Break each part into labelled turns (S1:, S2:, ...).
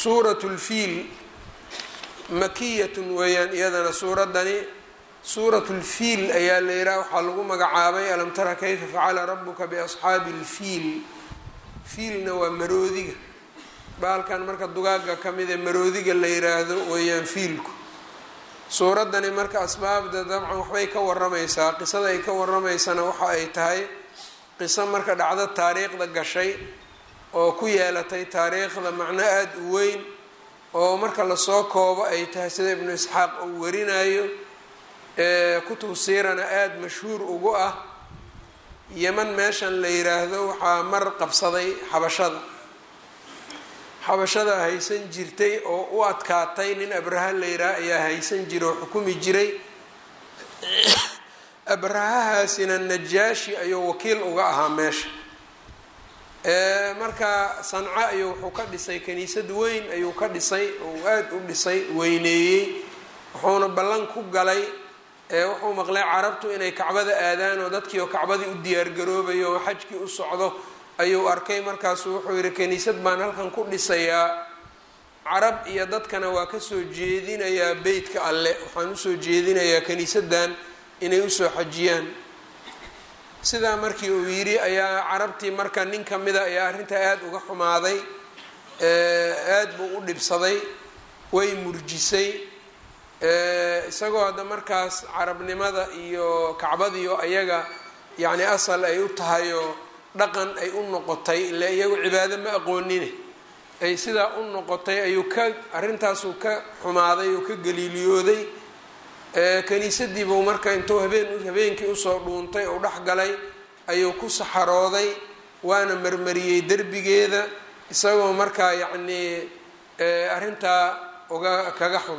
S1: suuratu lfiil makiyatun weeyaan iyadana suuraddani suuratu lfiil ayaa la yidhaha waxaa lagu magacaabay alam tara kayfa facala rabuka biasxaabi lfiil fiilna waa maroodiga baalkan marka dugaaga ka mid ee maroodiga la yiraahdo weeyaan fiilku suuraddani marka asbaabda dabcan waxbay ka waramaysaa qisada ay ka waramaysana waxa ay tahay qiso marka dhacdo taariikhda gashay oo ku yeelatay taariikhda macno aada u weyn oo marka lasoo koobo ay tahay sida ibnu isxaaq uu warinayo kutub siirana aada mashhuur ugu ah yeman meeshan la yiraahdo waxaa mar qabsaday xabashada xabashada haysan jirtay oo u adkaatay nin abraha la yiraah ayaa haysan jiray oo xukumi jiray abrahahaasina najaashi ayuu wakiil uga ahaa meesha marka sanco ayuu wuxuu ka dhisay kaniisad weyn ayuu ka dhisay oo aada u dhisay weyneeyey wuxuuna ballan ku galay wuxuu maqlay carabtu inay kacbada aadaan oo dadkii oo kacbadii u diyaargaroobayo oo xajkii u socdo ayuu arkay markaasu wuxuu yihi kaniisad baan halkan ku dhisayaa carab iyo dadkana waa kasoo jeedinayaa beytka alle waxaan usoo jeedinayaa kaniisadan inay usoo xajiyaan sidaa markii uu yidhi ayaa carabtii marka nin kamida ayaa arrintaa aada uga xumaaday aada buu u dhibsaday way murjisay isagoo hadda markaas carabnimada iyo kacbadiio ayaga yacni asal ay u tahayoo dhaqan ay u noqotay ile iyagu cibaado ma aqoonine ay sidaa u noqotay ayuu ka arrintaasuu ka xumaaday oo ka galiiliyooday kaniisadiibuu marka intuu habeen habeenkii usoo dhuuntay oo dhex galay ayuu ku saxarooday waana marmariyey derbigeeda isagoo markaa yacnii arrintaa uga kaga xun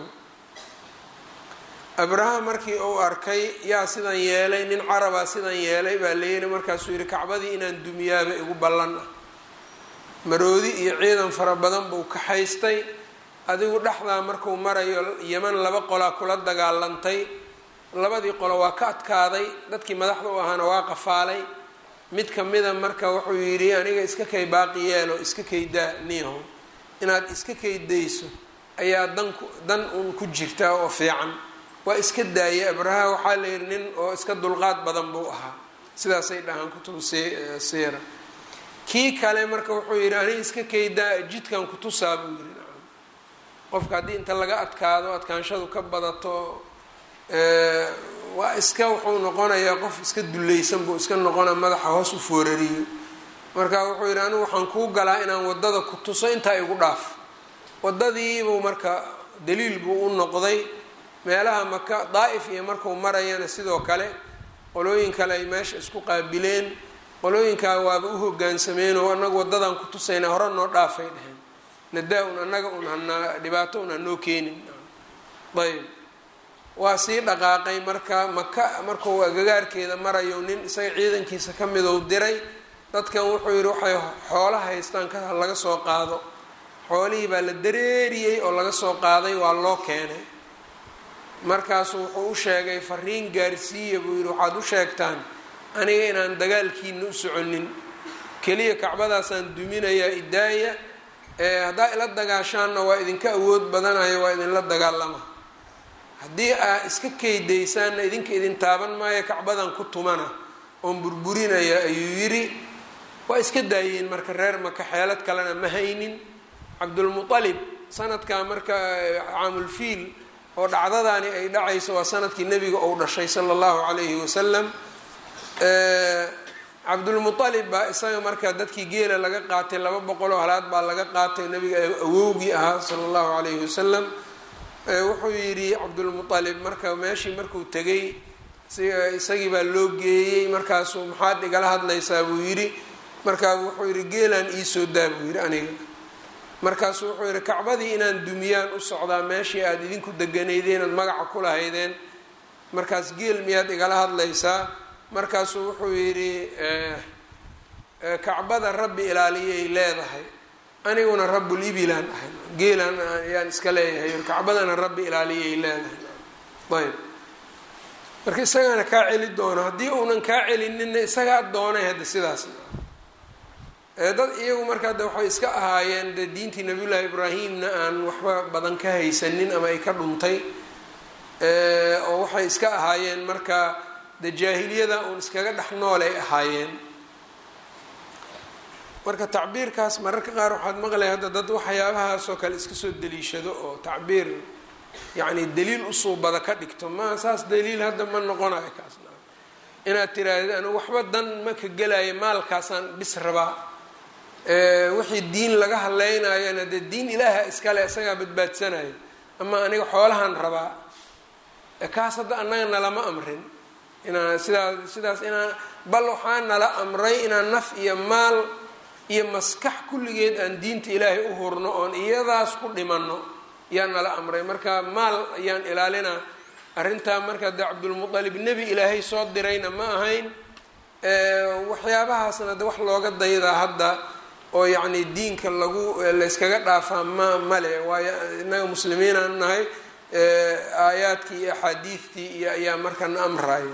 S1: abraha markii uu arkay yaa sidan yeelay nin carabaa sidan yeelay baa layidhi markaasuu yidhi kacbadii inaan dumiyaaba igu ballan ah maroodi iyo ciidan fara badan buu kaxaystay adigu dhexdaa markuu marayo yeman laba qolaa kula dagaalantay labadii qolo waa ka adkaaday dadkii madaxda u ahaana waa qafaalay mid kamida marka wuxuu yidhi aniga iska kay baaqi yeelo iska kaydaa niyaho inaad iska kaydayso ayaa danku dan un ku jirtaa oo fiican waa iska daayay abraha waxaa la yidhi nin oo iska dulqaad badan buu ahaa sidaasay dhahaan kutubu siira kii kale marka wuxuu yidhi aniga iska kaydaa jidkan kutusaa buu yidhi qofka haddii inta laga adkaado adkaanshadu ka badato waa iska wuxuu noqonayaa qof iska dulleysan buu iska noqona madaxa hoos u foorariyo marka wuxuu yidhi anigu waxaan kuu galaa inaan wadada ku tuso intaa igu dhaaf wadadiibuu marka daliil buu u noqday meelaha maka daa'if iyo markuu marayana sidoo kale qolooyin kale ay meesha isku qaabileen qolooyinkaa waaba u hogaansameen oo anagu wadadan ku tusayna hore noo dhaafay dheheen nadaa un anaga un hanaa dhibaato un hanoo keenin ayb waa sii dhaqaaqay marka maka markuu agagaarkeeda marayo nin isaga ciidankiisa ka midou diray dadkan wuxuu yidhi waxay xoolo haystaan ka laga soo qaado xoolihii baa la dareeriyey oo laga soo qaaday waa loo keenay markaasu wuxuu u sheegay fariin gaarsiiya buu yidhi waxaad u sheegtaan aniga inaan dagaalkiina u soconin keliya kacbadaasaan duminayaa idaaya haddaa ila dagaashaanna waa idinka awood badanayo waa idinla dagaalama haddii aa iska keydaysaanna idinka idin taaban maayo kacbadan ku tumana oon burburinaya ayuu yidhi waa iska daayeen marka reer maka xeelad kalena ma haynin cabdulmualib sanadkaa marka caamulfiil oo dhacdadaani ay dhacayso waa sanadkii nebiga uu dhashay sala allahu calayhi wasalam cabdulmualib baa isaga marka dadkii geela laga qaatay laba boqoloo halaad baa laga qaatay nabiga awowgii ahaa sala allahu calayhi wasalam wuxuu yidhi cabdulmualib marka meeshii markuu tegay isagii baa loo geeyey markaasuu maxaad igala hadlaysaa buu yidhi markaa wuxuu yidhi geelaan iisoo daa buu yidhi aniga markaasuu wuxuu yidhi kacbadii inaan dumiyaan u socdaa meeshii aada idinku deganaydeen ood magaca ku lahaydeen markaas geel miyaad igala hadlaysaa markaasuu wuxuu yidhi kacbada rabbi ilaaliyay leedahay aniguna rabbul ibilaan ahay geelaan ayaan iska leeyahay kacbadana rabbi ilaaliyay leedahay ayb marka isagaana kaa celi doono haddii uunan kaa celinina isagaa doonay hadda sidaas dad iyagu markaa de waxay iska ahaayeen de diintii nabiyullaahi ibraahimna aan waxba badan ka haysanin ama ay ka dhuntay oo waxay iska ahaayeen marka de jaahiliyada uun iskaga dhex noolay ahaayeen marka tacbiirkaas mararka qaar waxaad maqlay hadda dad waxyaabahaasoo kale iska soo daliishado oo tacbiir yacni daliil usuubada ka dhigto ma saas daliil hadda ma noqonayo kaasna inaad tiraahdeed anigu waxba dan ma ka gelaya maalkaasaan bis rabaa wixii diin laga hadlaynayona dee diin ilaaha iskale isagaa badbaadsanaya ama aniga xoolahan rabaa kaas hadda annaga nalama amrin inaan sidaas sidaas inaan bal waxaa nala amray inaan naf iyo maal iyo maskax kulligeed aan diinta ilaahay u hurno oon iyadaas ku dhimanno yaa nala amray marka maal ayaan ilaalinaa arrintaa marka de cabdulmualib nebi ilaahay soo dirayna ma ahayn waxyaabahaasna de wax looga daydaa hadda oo yacni diinka lagu layskaga dhaafaa ma male waayo innaga muslimiinaan nahay aayaadkii iyo axaadiidtii iyo ayaa marka na amrayo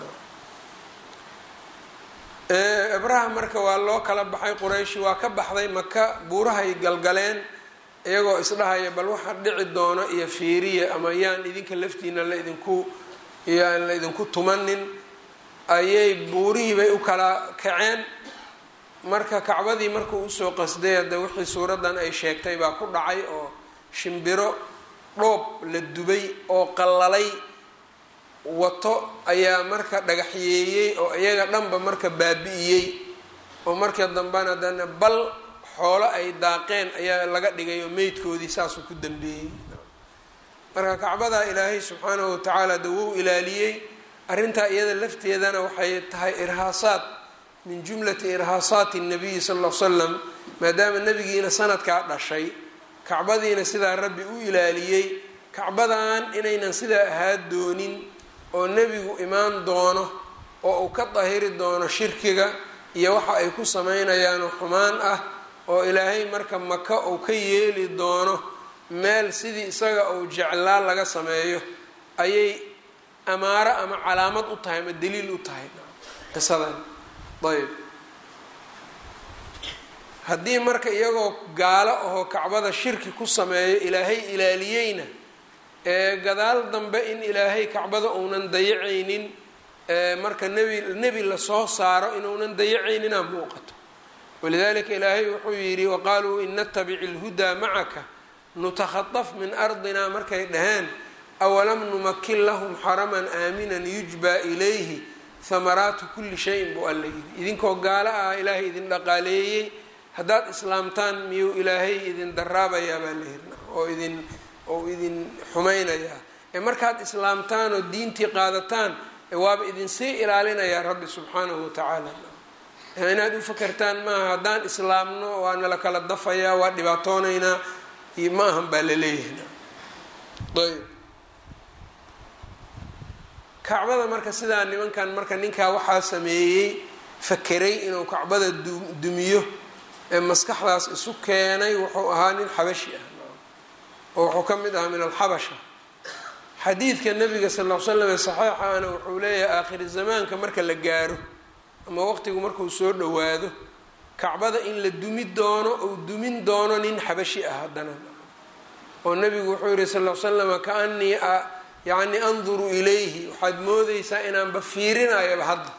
S1: ibraha marka waa loo kala baxay qurayshi waa ka baxday maka buurahay galgaleen iyagoo isdhahaya bal waxa dhici doono iyo fiiriya ama yaan idinka laftiina laidinku yaan la idinku tumanin ayay buurihii bay u kala kaceen marka kacbadii markuu usoo qasday hadda wixii suuraddan ay sheegtay baa ku dhacay oo shimbiro dhoob la dubay oo qallalay wato ayaa marka dhagaxyeeyey oo iyaga dhanba marka baabi'iyey oo markii dambena dana bal xoolo ay daaqeen ayaa laga dhigay oo meydkoodii saasuu ku dambeeyey marka kacbadaa ilaahay subxaanahu watacaala de wuu ilaaliyey arrintaa iyada lafteedana waxay tahay irhaasaad min jumlati irhaasaati nabiyi sal l slam maadaama nebigiina sanadkaa dhashay kacbadiina sidaa rabbi u ilaaliyey kacbadan inaynan sidaa ahaa doonin oo nebigu imaan doono oo uu ka dahiri doono shirkiga iyo waxa ay ku samaynayaanoo xumaan ah oo ilaahay marka maka uu ka yeeli doono meel sidii isaga uu jeclaa laga sameeyo ayay amaaro ama calaamad u tahay ama daliil u tahay qisadan ayb haddii marka iyagoo gaalo ahoo kacbada shirki ku sameeyo ilaahay ilaaliyeyna ee gadaal dambe in ilaahay kacbada uunan dayacaynin marka nebi nebi lasoo saaro inuunan dayacayninaa muuqato walidalika ilaahay wuxuu yidhi waqaaluu in natabic ilhudaa macaka nutakhaطaf min ardina markay dhaheen awalam numakin lahum xaraman aaminan yujbaa ilayhi hamaraatu kuli shayin buu alla yidhi idinkoo gaalo ah ilaahay idin dhaqaaleeyey haddaad islaamtaan miyuu ilaahay idin daraabayaa baa la yidhi oo idin oo idin xumaynayaa ee markaad islaamtaan oo diintii qaadataan waaba idinsii ilaalinayaa rabbi subxaanahu watacaala inaad u fakertaan maaha haddaan islaamno waa nala kala dafayaa waa dhibaatoonaynaa ma ahan baa la leeyahay ayb kacbada marka sidaa nimankan marka ninkaa waxaa sameeyey fakeray inuu kacbada dumiyo ee maskaxdaas isu keenay wuxuu ahaa nin xabashi ah oo wuxuu ka mid ahaa min alxabasha xadiidka nabiga sal l slam ee saxiixa ana wuxuu leeyahay aakhiri zamaanka marka la gaaro ama waqtigu markuu soo dhowaado kacbada in la dumi doono ou dumin doono nin xabashi ah haddana oo nabigu wuxuu yihi sal l slama kaanii yacni anduru ilayhi waxaad moodeysaa inaanba fiirinayaba hadda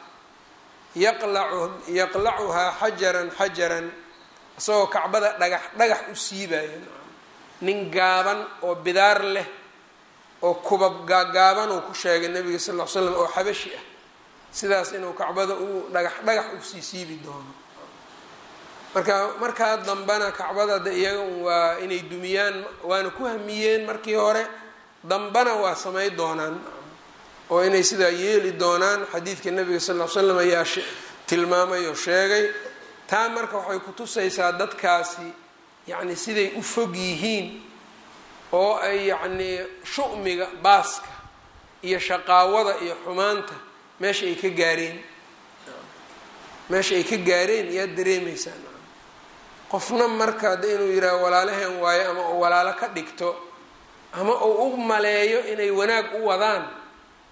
S1: yaqlacuhaa xajaran xajaran isagoo kacbada dhagax dhagax u siibaya nin gaaban oo bidaar leh oo kubab gaagaaban uu ku sheegay nabiga sal l slam oo xabashi ah sidaas inuu kacbada uu dhagax dhagax usii siibi doono marka markaa dambena kacbada de iyaga waa inay dumiyaan waana ku hamiyeen markii hore dambana waa samay doonaan oo inay sidaa yeeli doonaan xadiidka nabiga sal l slam ayaa tilmaamay oo sheegay taa marka waxay kutusaysaa dadkaasi yacni siday u fog yihiin oo ay yacnii shu'miga baaska iyo shaqaawada iyo xumaanta meesha ay ka gaareen meesha ay ka gaareen yaad dareemeysaan qofna marka de inuu yidhaaho walaalaheen waayo ama uu walaalo ka dhigto ama uu u maleeyo inay wanaag u wadaan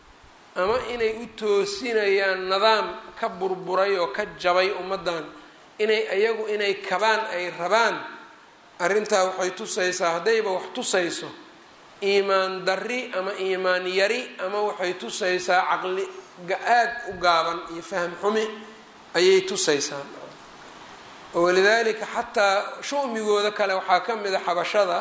S1: ama inay u toosinayaan nidaam ka burburay oo ka jabay ummaddan inay iyagu inay kabaan ay rabaan arrintaa waxay tusaysaa haddayba wax tusayso iimaan darri ama iimaan yari ama waxay tusaysaa caqli aad u gaaban iyo faham xumi ayay tusaysaa walidaalika xataa shumigooda kale waxaa ka mid a xabashada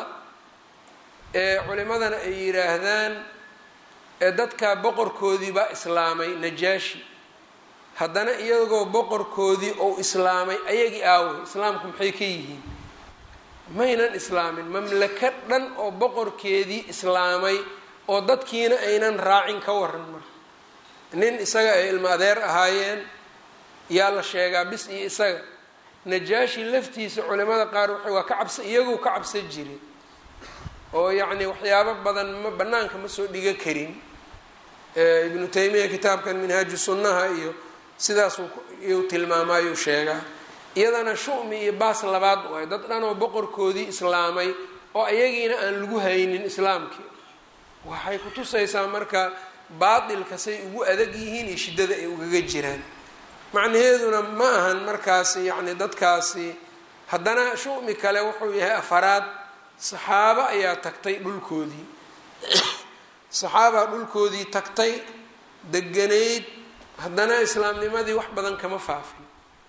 S1: ee culimadana ay yidhaahdaan ee dadka boqorkoodii baa islaamay najaashi haddana iyagoo boqorkoodii ou islaamay ayagii aaway islaamku maxay ka yihiin maynan islaamin mamlaka dhan oo boqorkeedii islaamay oo dadkiina aynan raacin ka waran marka nin isaga ay ilmo adeer ahaayeen yaa la sheegaa bis iyo isaga najaashi laftiisa culimada qaar waxay waa ka cabsa iyagoo ka cabsan jiray oo yacni waxyaabo badan ma banaanka ma soo dhiga karin ibnu taymiya kitaabkan minhaaju sunnaha iyo sidaasuu iyuu tilmaamayuu sheegaa iyadana shumi iyo baas labaad waay dad dhan oo boqorkoodii islaamay oo ayagiina aan lagu haynin islaamkii waxay ku tusaysaa marka baatilka say ugu adag yihiin iyo shiddada ay ugaga jiraan macnaheeduna ma ahan markaasi yacni dadkaasi haddana shumi kale wuxuu yahay afaraad saxaabo ayaa tagtay dhulkoodii saxaabaa dhulkoodii tagtay deganayd haddana islaamnimadii wax badan kama faafin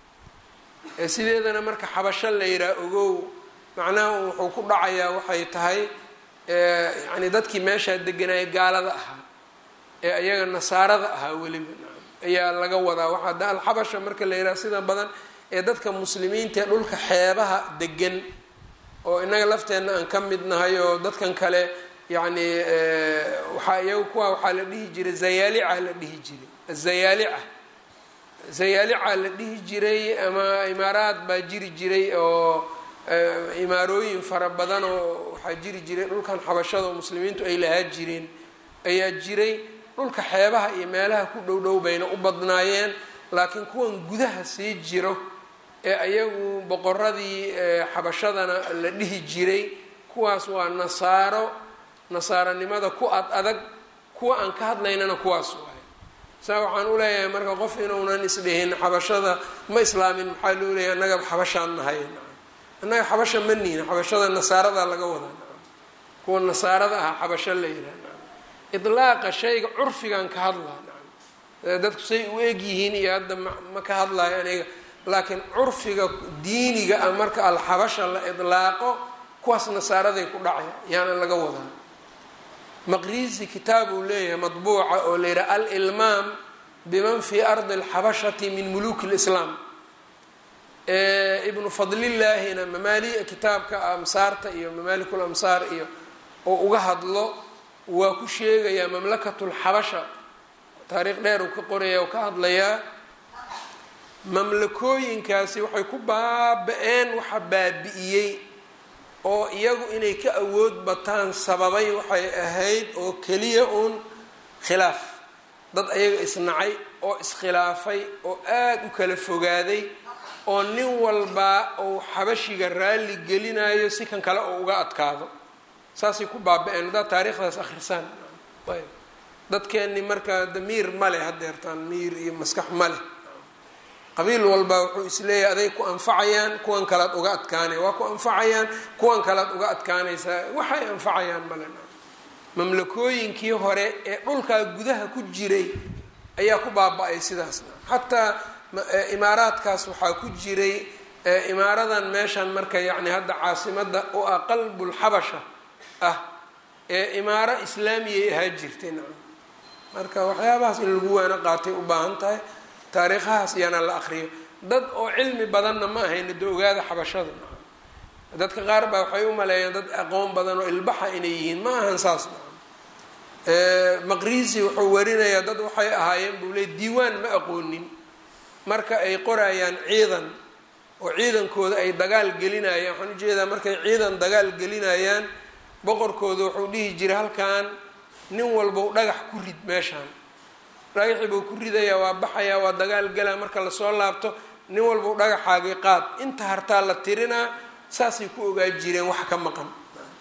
S1: ee sideedana marka xabasho la yihaha ogow macnaha wuxuu ku dhacayaa waxay tahay yani dadkii meeshaa deganaya gaalada ahaa ee ayaga nasaarada ahaa weliba ayaa laga wadaa waxaa da alxabasha marka la yidhaha sida badan ee dadka muslimiinta ee dhulka xeebaha degan oo innaga lafteenna aan ka mid nahay oo dadkan kale yacni waxaa iyaga kuwa waxaa la dhihi jiray zayaalica la dhihi jiray azayaalica zayaalica la dhihi jiray ama imaaraad baa jiri jiray oo imaarooyin fara badan oo waxaa jiri jiray dhulkan xabashada oo muslimiintu ay lahaa jireen ayaa jiray dhulka xeebaha iyo meelaha ku dhow dhow bayna u badnaayeen laakiin kuwan gudaha sii jiro ee ayagu boqoradii xabashadana la dhihi jiray kuwaas waa nasaaro nasaaronimada ku ad adag kuwa aan ka hadlaynana kuwaas waay saa waxaan u leeyahay marka qof inuunan isdhihin xabashada ma islaamin maxaa loo leeyahay annaga xabashaan nahay annaga xabasha ma nihin xabashada nasaarada laga wadaa kuwa nasaarada ah xabasho la yidhaha idlaaqa shayga curfigan ka hadlaa dadku say u eg yihiin iyo hadda ma ka hadlayo aniga laakiin curfiga diiniga ah marka alxabasha la idlaaqo kuwaas nasaaraday ku dhacay yaana laga wadaa maqrizi kitaab uu leeyahay madbuuca oo la yidhaha alilmaam biman fii ardi alxabashati min muluki lislaam ibnu fadlillaahina mamaali kitaabka amsaarta iyo mamaalikul amsaar iyo oo uga hadlo waa ku sheegayaa mamlakatulxabasha taariikh dheer uu ka qoraya oo ka hadlayaa mamlakooyinkaasi waxay ku baaba-een waxa baabi'iyey oo iyagu inay ka awood bataan sababay waxay ahayd oo keliya uun khilaaf dad ayaga isnacay oo iskhilaafay oo aada u kala fogaaday oo nin walbaa uu xabashiga raalli gelinayo si kan kale oo uga adkaado saasay ku baaba-een haddaad taariikhdaas akhrisaan ayb dadkeenni markaa damiir ma leh hadeertaan miir iyo maskax ma leh qabiil walbaa wuxuu isleeyahay aday ku anfacayaan kuwan kalead uga adkaanaya waa ku anfacayaan kuwan kalead uga adkaanaysaa waxay anfacayaan male mamlakooyinkii hore ee dhulkaa gudaha ku jiray ayaa ku baaba-ay sidaasna xataa imaaraadkaas waxaa ku jiray imaaradan meeshan marka yacni hadda caasimada u ah qalbulxabasha ah ee imaaro islaamiyay ahaa jirtay nacam marka waxyaabahaas in lagu waana qaatay u baahan tahay taariikhahaas iyaana la akriyo dad oo cilmi badanna ma ahayna da ogaada xabashada dadka qaar baa waxay u maleeyaan dad aqoon badan oo ilbaxa inay yihiin ma ahan saas maqrizi wuxuu warinayaa dad waxay ahaayeen buu leey diiwaan ma aqoonin marka ay qorayaan ciidan oo ciidankooda ay dagaal gelinayaan waxaan ujeedaa markay ciidan dagaal gelinayaan boqorkooda wuxuu dhihi jiray halkan nin walbow dhagax ku rid meeshaan dhagaxii buu ku ridayaa waa baxayaa waa dagaal galaa marka lasoo laabto nin walbow dhagaxaagii qaad inta hartaa la tirinaa saasay ku ogaa jireen wax ka maqan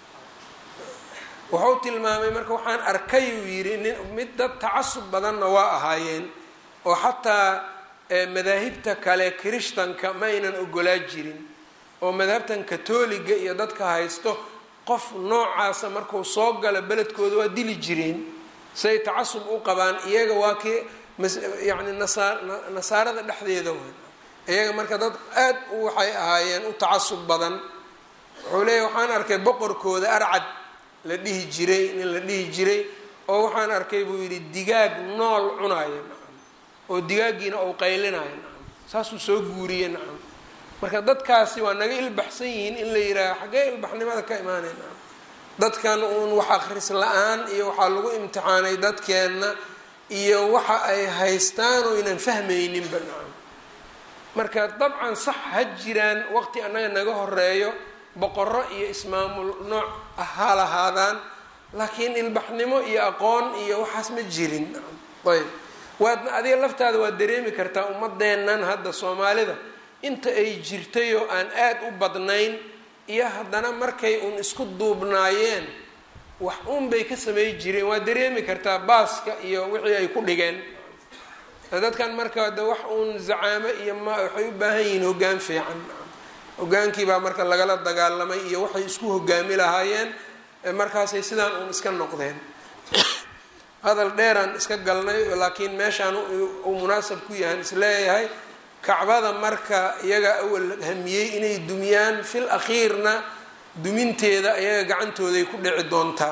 S1: wuxuu tilmaamay marka waxaan arkay uu yidhi nin mid dad tacasub badanna waa ahaayeen oo xataa madaahibta kale kirishtanka ma aynan ogolaa jirin oo madhabtan katoliga iyo dadka haysto qof noocaasa markuu soo galo beledkooda waa dili jireen say tacasub u qabaan iyaga waa kii yani nasaarada dhexdeeda way iyaga marka dad aad u waxay ahaayeen u tacasub badan wuxuu leeya waxaan arkay boqorkooda arcad la dhihi jiray nin la dhihi jiray oo waxaan arkay buu yidhi digaag nool cunaaya nacam oo digaagiina ou qaylinaayo nacam saasuu soo guuriye nacam marka dadkaasi waa naga ilbaxsan yihiin in la yihaaha xaggee ilbaxnimada ka imaanay nacam dadkan uun wax akris la-aan iyo waxaa lagu imtixaanay dadkeenna iyo waxa ay haystaan oo ynan fahmayninba nacam marka dabcan sax ha jiraan waqti annaga naga horeeyo boqoro iyo ismaamul nooc ah ha lahaadaan laakiin ilbaxnimo iyo aqoon iyo waxaas ma jirin nacam ayb waad adiga laftaada waad dareemi kartaa ummadeennan hadda soomaalida inta ay jirtay oo aan aada u badnayn iyo haddana markay uun isku duubnaayeen wax uun bay ka samey jireen waa dareemi kartaa baaska iyo wixii ay ku dhigeen dadkan marka de wax uun zacaamo iyo ma waxay u baahan yihiin hoggaan fiican hogaankii baa marka lagala dagaalamay iyo waxay isku hogaami lahaayeen markaasay sidaan uun iska noqdeen hadal dheeraan iska galnay laakiin meeshaan uu munaasab ku yahan isleeyahay kacbada marka iyaga awal hamiyey inay dumiyaan fil akhiirna duminteeda iyaga gacantooday ku dhici doontaa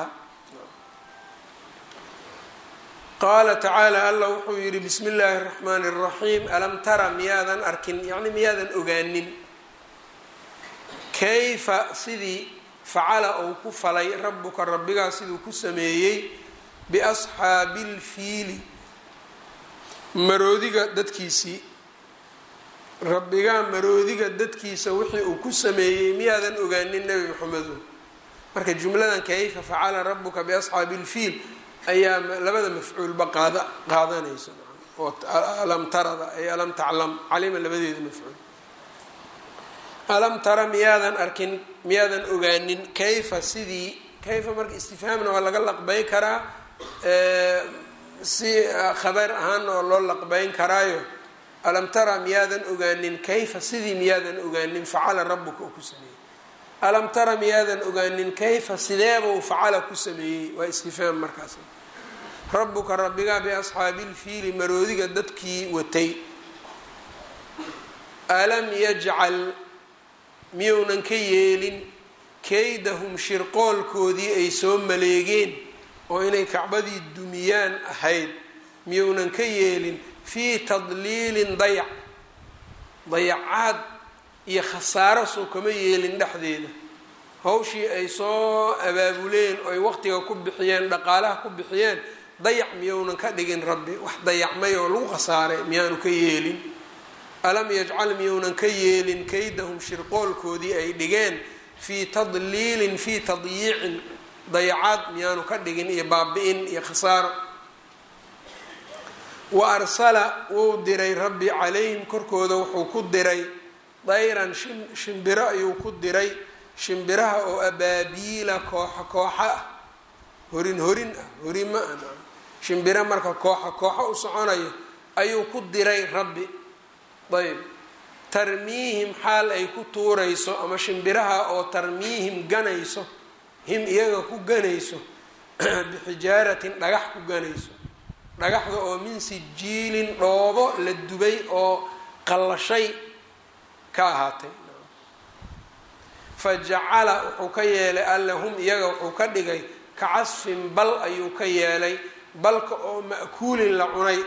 S1: qaala tacaala allah wuxuu yidhi bismi illaahi raxmaani raxiim alam tara miyaadan arkin yacni miyaadan ogaanin kayfa sidii facala uu ku falay rabbuka rabbigaa siduu ku sameeyey biasxaabi lfiili maroodiga dadkiisii rabbigaa maroodiga dadkiisa wixii uu ku sameeyey miyaadan ogaanin nebi maxamedo marka jumladan kayfa facala rabuka biasxaabi lfiil ayaa labada mafcuulba qaada qaadanaysa oo alam tarada ay alam taclam calima labadeeda mafcuul alam tara miyaadan arkin miyaadan ogaanin kayfa sidii kayfa marka istifhaamna waa laga laqbayn karaa si khabar ahaanna oo loo laqbayn karaayo alam tara miyaadan ogaanin kayfa sidii miyaadan ogaanin facala rabuka uu ku sameeyey alam tara miyaadan ogaanin kayfa sideebau facala ku sameeyey waa istifhaam markaas rabuka rabbigaa biasxaabi lfiili maroodiga dadkii watay alam yajcal miyuunan ka yeelin kaydahum shirqoolkoodii ay soo maleegeen oo inay kacbadii dumiyaan ahayd miyuunan ka yeelin fii tadliilin dayac dayacaad iyo khasaaro soo kama yeelin dhexdeeda hawshii ay soo abaabuleen oo ay waqtiga ku bixiyeen dhaqaalaha ku bixiyeen dayac miyounan ka dhigin rabbi wax dayacmay oo lagu khasaaray miyaanu ka yeelin alam yajcal miyounan ka yeelin kaydahum shirqoolkoodii ay dhigeen fii tadliilin fii tadyiicin dayacaad miyaanu ka dhigin iyo baabi-in iyo khasaaro wa arsala wuu diray rabbi calayhim korkooda wuxuu ku diray dayran shimbiro ayuu ku diray shimbiraha oo abaabiila kooxa kooxa ah horin horin ah horima ah shimbiro marka kooxa kooxo u soconayo ayuu ku diray rabbi ayb tarmiihim xaal ay ku tuurayso ama shimbiraha oo tarmiihim ganayso him iyaga ku ganayso bixijaaratin dhagax ku ganayso dhagaxda oo min sijiilin dhoobo la dubay oo qallashay ka ahaatay fa jacala wuxuu ka yeelay alle hum iyaga wuxuu ka dhigay ka casfin bal ayuu ka yeelay balka oo ma'kuulin la cunay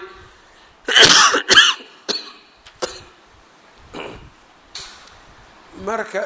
S1: marka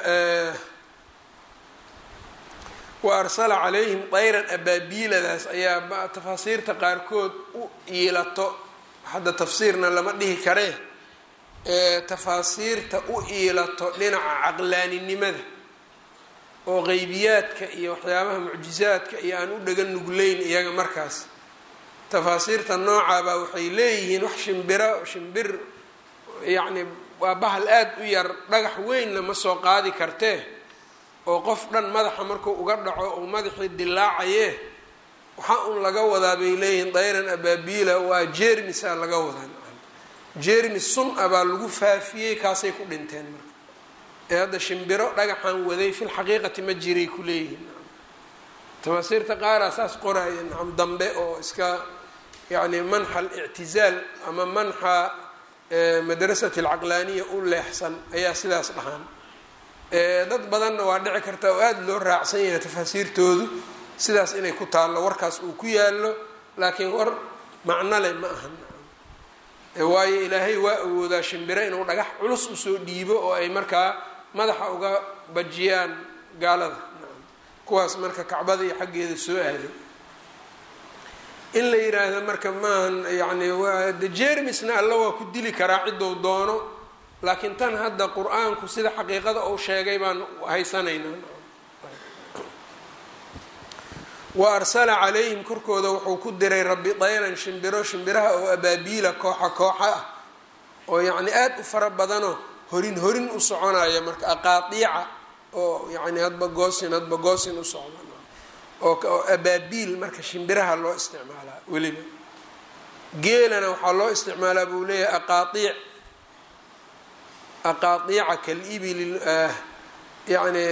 S1: wa arsala calayhim dayran abaabiiladaas ayaa tafaasiirta qaarkood u iilato hadda tafsiirna lama dhihi karee tafaasiirta u iilato dhinaca caqlaaninimada oo qeybiyaadka iyo waxyaabaha mucjizaadka iyo aan u dhagan nugleyn iyaga markaas tafaasiirta noocaabaa waxay leeyihiin wax shimbiro shimbir yacni waa bahal aada u yar dhagax weynna ma soo qaadi kartee oo qof dhan madaxa markuu uga dhaco uu madaxii dilaacaye waxaa un laga wadaa bay leeyihiin dayran abaabiila waa jeermisa laga wadaa jermis sun a baa lagu faafiyey kaasay ku dhinteen marka ee hadda shimbiro dhagaxan waday fil xaqiiqati ma jiray ku leeyihiin tamaasiirta qaaraa saas qoraya nacam dambe oo iska yacni manxa alictizaal ama manxa madrasati alcaqlaaniya u leexsan ayaa sidaas dhahaan dad badanna waa dhici karta oo aada loo raacsan yahay tafaasiirtoodu sidaas inay ku taallo warkaas uu ku yaallo laakiin war macno leh ma ahan waayo ilaahay waa awoodaa shimbiro inuu dhagax culus usoo dhiibo oo ay markaa madaxa uga bajiyaan gaalada kuwaas marka kacbada iyo xaggeeda soo aaday in la yiraahdo marka maahan yani de jermisna alla waa ku dili karaa ciddou doono laakiin tan hadda qur-aanku sida xaqiiqada uu sheegay baan haysanaynaa wa arsala calayhim korkooda wuxuu ku diray rabbi dayran shimbiro shimbiraha oo abaabiila kooxa kooxa ah oo yacni aada u fara badanoo horin horin u soconaya marka aqaadiica oo yani hadba goosin hadba goosin u socda oo abaabiil marka shimbiraha loo isticmaalaa weliba geelana waxaa loo isticmaalaa buu leeyahay aqaaiic aqaaiica kalibil yani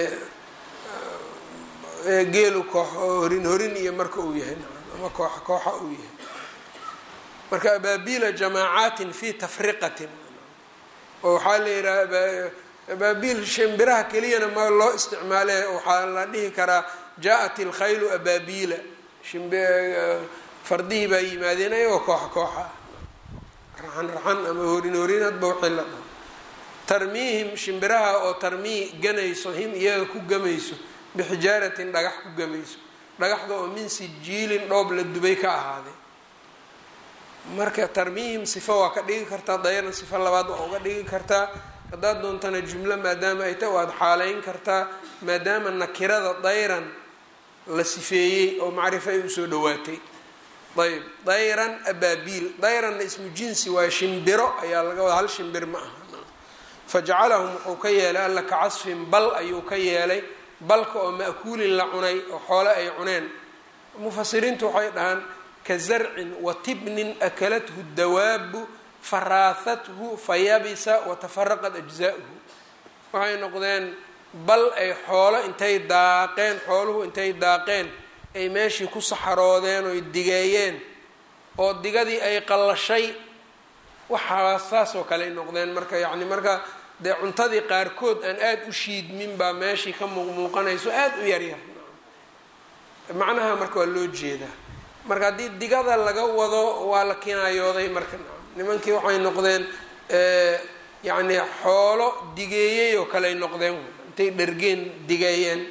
S1: geelu koox horin horin iyo marka uu yahay ama kooxa kooxa uu yahay marka abaabiila jamaacatin fi tafriqatin oo waxaa la yidhaha abaabiil shimbiraha keliyana ma loo isticmaale waxaa la dhihi karaa jaa-at ilkhaylu abaabiila fardihii baa yimaadeen ayagoo kooxa kooxa raxan raxan ama horin horin hadba waxay la dhaho tarmiihim shimbiraha oo tarmii ganayso him iyaga ku gamayso bixijaaratin dhagax ku gamayso dhagaxda oo min sijiilin dhoob la dubay ka ahaaday marka tarmiihim sifo waa ka dhigi kartaa dayana sifo labaad waa uga dhigi kartaa haddaad doontana jumlo maadaama ay ta waad xaaleyn kartaa maadaama nakirada dayran la sifeeyey oo macrifo ay usoo dhawaatay ayb dayran abaabiil dayranna ismu jinsi waa shimbiro ayaa laga wada hal shimbir ma aha fajacalahum wuxuu ka yeelay alla ka casfin bal ayuu ka yeelay balka oo ma'kuulin la cunay oo xoole ay cuneen mufasiriintu waxay dhahaan ka zarcin wa tibnin akalathu dawaabu faraahathu fayabisa watafaraqat ajza'uhu waxay noqdeen bal ay xoolo intay daaqeen xooluhu intay daaqeen ay meeshii ku saxaroodeen oy digeeyeen oo digadii ay qallashay waxaa saas oo kale ay noqdeen marka yacni marka dee cuntadii qaarkood aan aada u shiidmin baa meeshii ka muuqmuuqanayso aada u yaryar macnaha marka waa loo jeedaa marka haddii digada laga wado waa la kinaayooday marka nimankii waxay noqdeen yacni xoolo digeeyey oo kale ay noqdeen intay dhergeen digeeyeen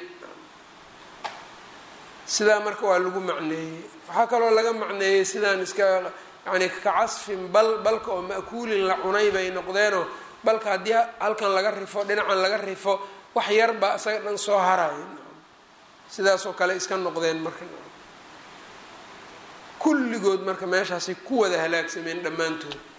S1: sidaa marka waa lagu macneeyey waxaa kaloo laga macneeyey sidaan iska yani ka casfin bal balka oo ma'kuulin la cunay bay noqdeenoo balka haddii halkan laga rifo dhinacan laga rifo wax yar baa isaga dhan soo harayo sidaasoo kale iska noqdeen marka kulligood marka meeshaasay ku wada halaagsameen dhammaantood